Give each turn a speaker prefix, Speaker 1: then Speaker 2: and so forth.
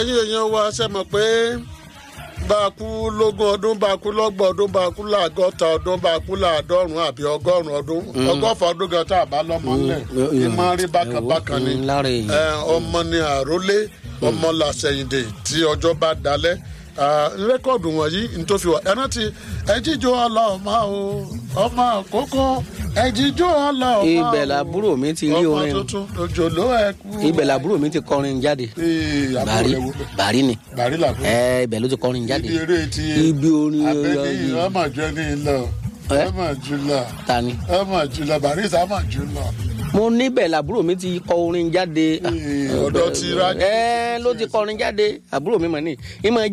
Speaker 1: ẹ̀yin èèyàn wa ṣe mọ̀ pé bá a kú lógún ọdún bá a kú lọ́gbọ̀n ọdún bá a kú láàgọ́ta ọdún bá a kú láàdọ́rùn àbí ọgọ́rùn ọdún ọgọ́fà ọdún gan tá a bá lọ́mọ ńlẹ̀ ní máa rí bákan bákan ni
Speaker 2: Mm, lára èèyàn.
Speaker 1: ẹ, ọmọ ni àrólé ọmọ làṣẹyìndè tí ọjọ́ bá dalẹ̀ Ah, rẹ́kọ̀dù wọ̀nyí nítòfi wà ẹ̀rọ ti ẹ̀jíjó ọlọ́ọ̀mà o ọmọ àkókò ẹ̀jíjó ọlọ́ọ̀mà o
Speaker 2: ibẹ̀ làbúrò mi ti rí
Speaker 1: ọmọ
Speaker 2: orin
Speaker 1: tuntun òjòló ẹ̀kú
Speaker 2: ibẹ̀ làbúrò mi ti kọrin jáde
Speaker 1: Ee, àbúrò
Speaker 2: bàrí
Speaker 1: rẹ̀ wò bẹ̀.
Speaker 2: bàrí ni
Speaker 1: bàrí làbúrò
Speaker 2: ẹ ibẹ̀ ló ti kọrin jáde
Speaker 1: ibi eré ti
Speaker 2: ibi orin
Speaker 1: abẹ́ni
Speaker 2: ọyọ
Speaker 1: ọmọ jọ ní lọ
Speaker 2: Ẹ?
Speaker 1: ọmọ jùlọ
Speaker 2: ta ni
Speaker 1: ọmọ jùlọ barisa ọmọ jùlọ.
Speaker 2: mo níbẹ̀ làbúrò mi ti kọ orin jáde
Speaker 1: Ee, ọ̀dọ̀ ti rájò.
Speaker 2: ẹ ló ti kọrin jáde àbúrò mi mọ̀ ní ìmọ̀